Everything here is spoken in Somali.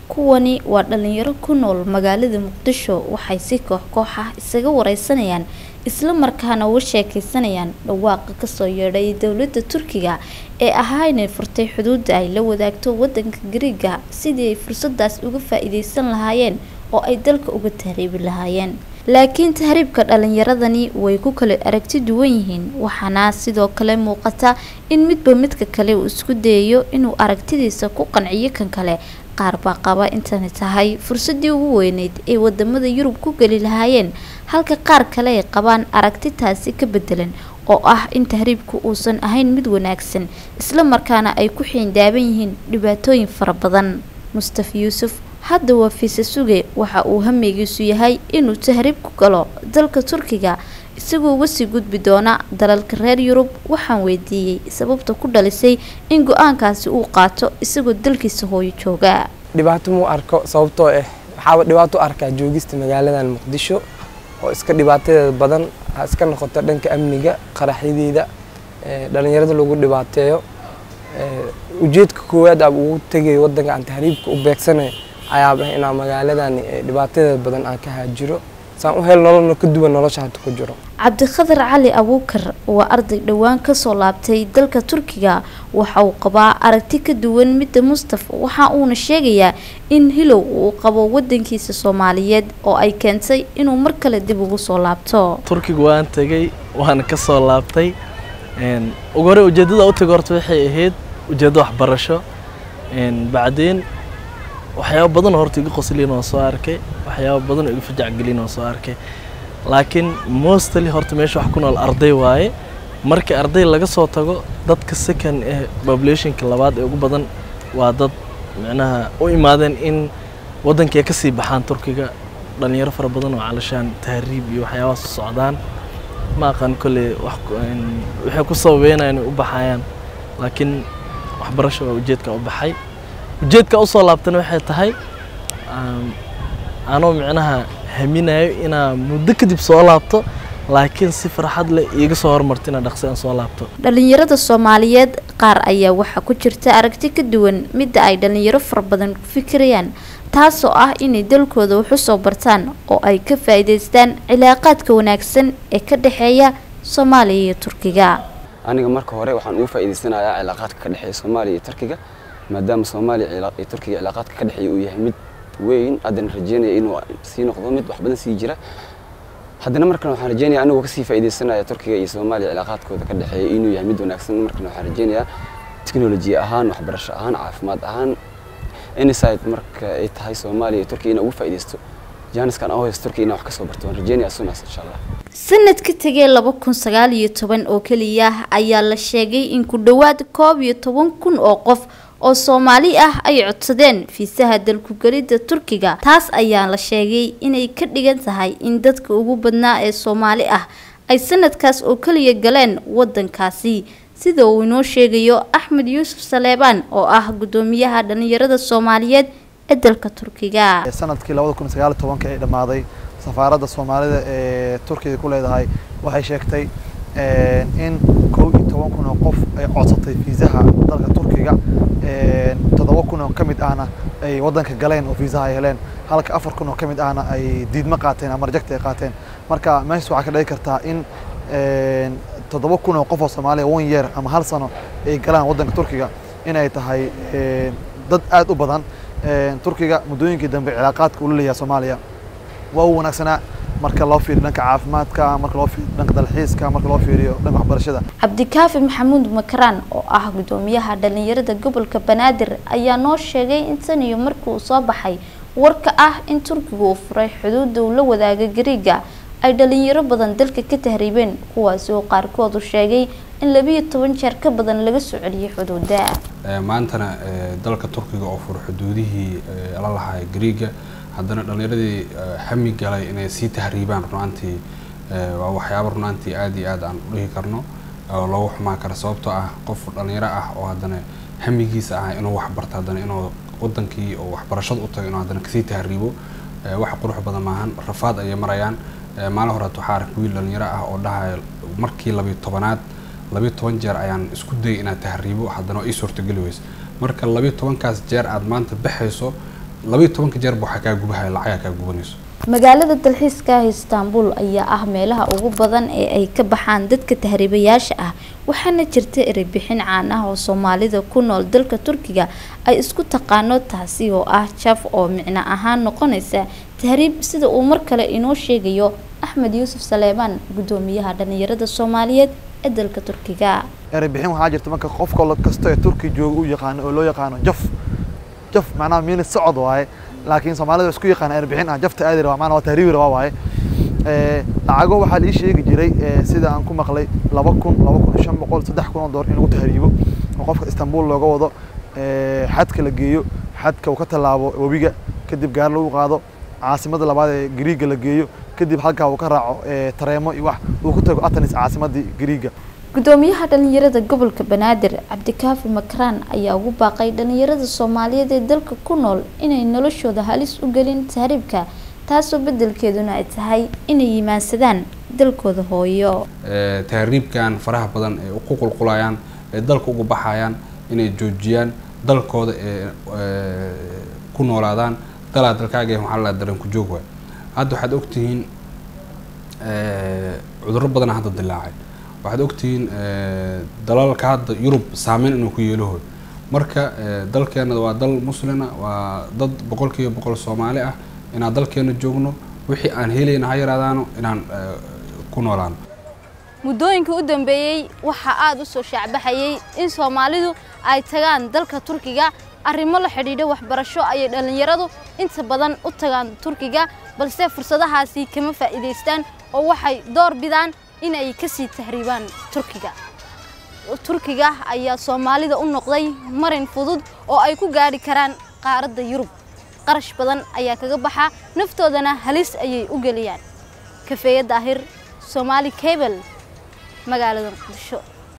kuwani waa dhalinyaro ku nool magaalada muqdisho waxay si koox koox ah isaga wareysanayaan isla markaana uga sheekeysanayaan dhawaaqa kasoo yeedhay dowladda turkiga ee ahaa inay furtay xuduudda ay la wadaagto wadanka gariiga sidii ay fursadaas uga faa-iideysan lahaayeen oo ay dalka uga tahriibi lahaayeen laakiin tahriibka dhalinyaradani way ku kala aragti duwan yihiin waxaana sidoo kale muuqata in midba midka kale uu isku dayayo inuu aragtidiisa ku qanciyo kan kale qaar baa qaba intani tahay fursadii ugu weyneyd ay wadamada yurub ku geli lahaayeen halka qaar kale ay qabaan aragti taasi ka bedelan oo ah in tahriibku uusan ahayn mid wanaagsan isla markaana ay ku xiindaaban yihiin dhibaatooyin fara badan mustafa yuusuf hadda waa fiise suge waxa uu hameygiisu yahay inuu tahriib ku galo dalka turkiga isagoo uga sii gudbi doona dalalka reer yurub waxaan weydiiyey sababta ku dhalisay in go-aankaasi uu qaato isagoo dalkiisa hooyo jooga dhibaato muu arko sababtoo ah waxaaba dhibaato u arkaa joogista magaaladan muqdisho oo iska dhibaatadeeda badan ha iska noqoto dhanka amniga qaraxyadeeda dhalinyarada lagu dhibaateeyo ujeedka koowaad aaba ugu tegayo wadanka aan tahriibka u beegsanay ayaaba inaa magaaladan dhibaatadeeda badan aan ka haajiro saan u hel nololna ka duwan nolosha hadda ku jiro cabdikhadar cali abuukar waa arday dhowaan kasoo laabtay dalka turkiga waxa uu qabaa aragti ka duwan midda mustafa waxa uuna sheegayaa in hilow uu qabo wadankiisa soomaaliyeed oo ay keentay inuu mar kale dib ugu soo laabto turkiga waan tegay waana kasoo laabtay ugu hore ujeedada u tagay horta waxay ahayd ujeeddo waxbarasho bacdeen waxyaaba badan oo horta iga qoslin oo soo arkay waxyaaba badan oo iga fajacgelin oo soo arkay laakiin mostly horta meesha wax ku nool arday waaye markii arday laga soo tago dadka second ee populationka labaad ee ugu badan waa dad micnaha u imaadeen in waddankii ka sii baxaan turkiga dhalinyaro fara badan oo calashaan tahriib iyo waxyaabahaas u socdaan ma aqaan kolley wax waxay ku sababeynayaan inay u baxayaan laakiin waxbarasho waa ujeedka u baxay ujeedka usoo laabtana waxay tahay anoo micnaha haminayo inaa muddo kadib soo laabto laakiin si farxad leh iiga soo hormarto inaa dhaqsi aan soo laabto dhalinyarada soomaaliyeed qaar ayaa waxaa ku jirta aragti ka duwan midda ay dhalinyaro fara badan ku fikirayaan taasoo ah inay dalkooda wax u soo bartaan oo ay ka faa'iidaystaan cilaaqaadka wanaagsan ee ka dhexeeya soomaaliya iyo turkiga aniga marka hore waxaan ugu faa'iidaysanayaa cilaaqaadka ka dhexeeya soomaaliya iyo turkiga maadaama soomaaliya iyo turkiga cilaaqaadka ka dhexeeya uu yahay mid weyn haddana rajeynaya inuu sii noqdo mid wax badan sii jira haddana markan waxaan rajeynaya anigoo kasii faa'iidaysanaya turkiga iyo soomaaliya cilaaqaadkooda ka dhexeeya inuu yahay mid wanaagsan markan waxaan rajeynayaa teknoloji ahaan waxbarasho ahaan caafimaad ahaan inside marka ay tahay soomaaliya iyo turkiga inaa ugu faa'iidaysto jaaniskan oo haysto turkiga inaa wax kasoo barto waan rajeynaya sunaas insha allah sanadka tegee laba kun sagaal iyo toban oo keliya ayaa la sheegay in ku dhowaad koob iyo toban kun oo qof oo soomaali ah ay codsadeen fiisaha dalkugelidda turkiga taas ayaa la sheegay inay ka dhigan tahay in dadka ugu badnaa ee soomaali ah ay sanadkaas oo keliya galeen wadankaasi sida uu inoo sheegayo axmed yuusuf saleebaan oo ah guddoomiyaha dhalinyarada soomaaliyeed ee dalka turkiga sanadkii labada kun sagaal iyo tobanka ay dhammaaday safaaradda soomaalida ee turkiga ku leedahay waxay sheegtay in kow iyo toban kun oo qof ay codsatay fiisaha dalka turkiga toddoba kun oo ka mid ahna ay waddanka galeen oo fiisaha ay heleen halka afar kun oo ka mid ahna ay diidmo qaateen ama rajagta ay qaateen marka meeshaas waxaa ka dhici kartaa in toddoba kun oo qof oo soomaaliya one year ama hal sano ay galaan waddanka turkiga inay tahay dad aad u badan turkiga muddooyinkii dambe cilaaqaadka ula leeyahay soomaaliya waa u wanaagsanaa marka loo fiiriyo dhanka caafimaadka marka loo fiiriyo dhanka dalxiiska marka loo fiiriyo dhanka waxbarashada cabdikaafi maxamuud makaraan oo ah guddoomiyaha dhalinyarada gobolka banaadir ayaa noo sheegay in tan iyo markii uu soo baxay warka ah in turkiga uu furay xuduudda uu la wadaaga gariiga ay dhalinyaro badan dalka ka tahriibeen kuwaasi oo qaarkoodu sheegay in labiiyo toban jeer ka badan laga soo celiyay xuduudda maantana dalka turkiga oo furo xuduudihii la lahaa gariiga haddana dhallinyaradii hami galay inay sii tahriibaan runaantii waa waxyaabo runaantii aad iyo aad aan u dhihi karno oo loogu xumaan kara sababtoo ah qof dhallinyaro ah oo haddana hamigiisa ah inuu waxbarto haddana inuu wadankii oo waxbarashada u tago inuu haddana kasii tahriibo wax qurux badan maahan rafaad ayay marayaan maalin horeet waxaa arag wiil dhallinyaro ah oo dhahaya markii labiyo tobanaad labiyo toban jeer ayaan isku dayay inaad tahriibo haddana ii suurtogeli weysa marka labiyo tobankaas jeer aad maanta baxayso labayo tobanka jeerba waxaa kaa gubahaya lacagaa kaa gubanayso magaalada dalxiiska ah istaanbul ayaa ah meelaha ugu badan ee ay ka baxaan dadka tahriibayaasha ah waxaana jirta ereybixin caan ah oo soomaalida ku nool dalka turkiga ay isku taqaano taasi oo ah jaf oo micno ahaan noqonaysa tahriib sida uu mar kale inoo sheegayo axmed yuusuf saleebaan gudoomiyaha dhalinyarada soomaaliyeed ee dalka turkiga ereybixin waxaa jirta marka qofka kasta ee turki jooga u yaqaano oo loo yaqaano jaf jaf macnaha miili socod waaye laakiin soomaalida isku yaqaan erbixin ah jafta aadi rabaa maana waa tahriibi rabaa waaye lacago waxaa lii sheegi jiray sida aan ku maqlay laba kun laba kun shan boqol saddex kun oo door in lagu tahriibo oo qofka istanbul looga wado xadka la geeyo xadka uu ka tallaabo webiga kadib gaari lagu qaado caasimada labaad ee gariiga la geeyo kadib halkaa uu ka raaco tareemo iyo wax uu ku tago atanis caasimadii gariiga gudoomiyaha dhalinyarada gobolka banaadir cabdikaafi makraan ayaa ugu baaqay dhalinyarada soomaaliyeed ee dalka ku nool inay noloshooda halis u gelin tahriibka taasoo bedelkeeduna ay tahay inay yimaansadaan dalkooda hooyo tahriibkan faraha badan ee ku qulqulayaan ee dalka uga baxayaan inay joojiyaan dalkooda ee ku noolaadaan dalaa dalkaaga waxaa la daran ku joog waay hadda waxaad ogtihiin cudurro badana hadda dilaacay waxaad ogtihiin dalalka hadda yurub saameyn inuu ku yeelahoy marka dalkeena waa dal muslina waa dad boqol kiiba boqol soomaali ah inaan dalkeena joogno wixii aan helayna ha yaraadaano inaan ku noolaano muddooyinkii u dambeeyey waxaa aada u soo shaacbaxayay in soomaalidu ay tagaan dalka turkiga arrimo la xidhiidha waxbarasho ayay dhallinyaradu inta badan u tagaan turkiga balse fursadahaasi kama faa'iidaystaan oo waxay door bidaan inay ka sii tahriibaan turkiga turkiga ayaa soomaalida u noqday marin fudud oo ay ku gaadhi karaan qaaradda yurub qarash badan ayaa kaga baxa naftoodana halis ayay u geliyaan kafeeye daahir soomaali cable magaalada muqdisho